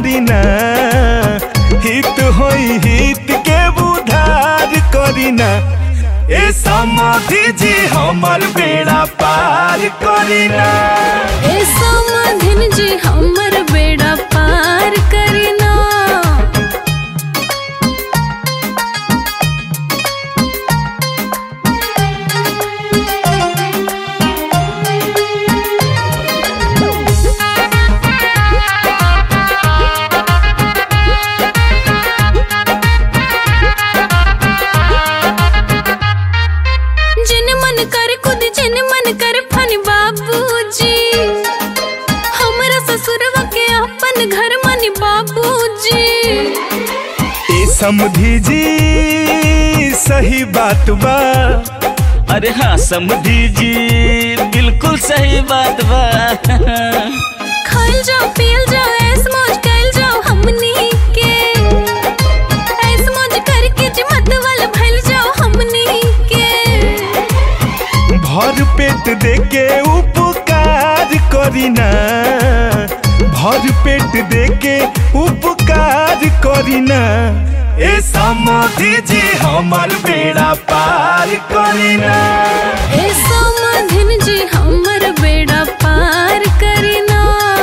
करीना हित होई हित के उधार करीना ए समाधि जी हमर बेड़ा पार करीना ए समाधिन जी हमर बेड़ा पार करीना जिन मन कर खुद जिन मन कर फन बाबूजी हमरा ससुरवा के अपन घर मन बाबूजी ए समधि जी सही बात बा अरे हाँ समझी जी बिल्कुल सही बात बा खाइल जाओ पियल जाओ ऐस मौज कैल जाओ हमनी के ऐस मौज करके जी मत वाला भइल जाओ हमनी के भर पेट देके उपकार करीना भर पेट देके उपकार करीना ए समाधि जी हमर बेड़ा पार करीना ए समाधिन जी हमर बेड़ा पार करीना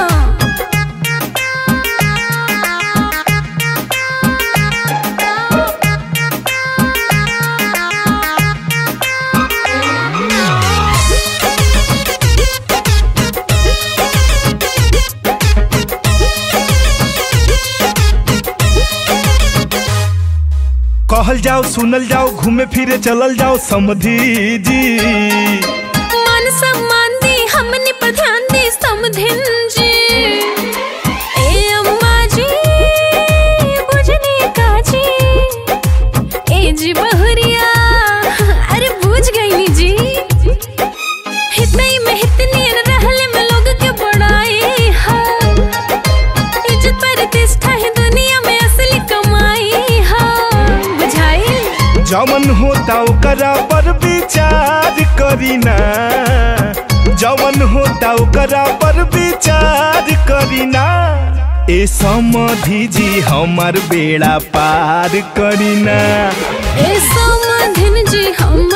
कहल जाओ सुनल जाओ घूमे फिरे चलल जाओ समधि जी मान सम्मान दी हमनी पर ध्यान दी समधिन जी ए अम्मा जी बुझनी का जी ए जी बहुरिया अरे बुझ गई जी हितई में हितनी रहले में लोग के बड़ाई है इज्जत प्रतिष्ठा है दुनिया में असली कमाई है बुझाई जवन होता ओकरा पर विचार करीना जवन होता ओकरा पर विचार करीना ए समधि जी हमर बेड़ा पार करीना ए समाधिन जी हम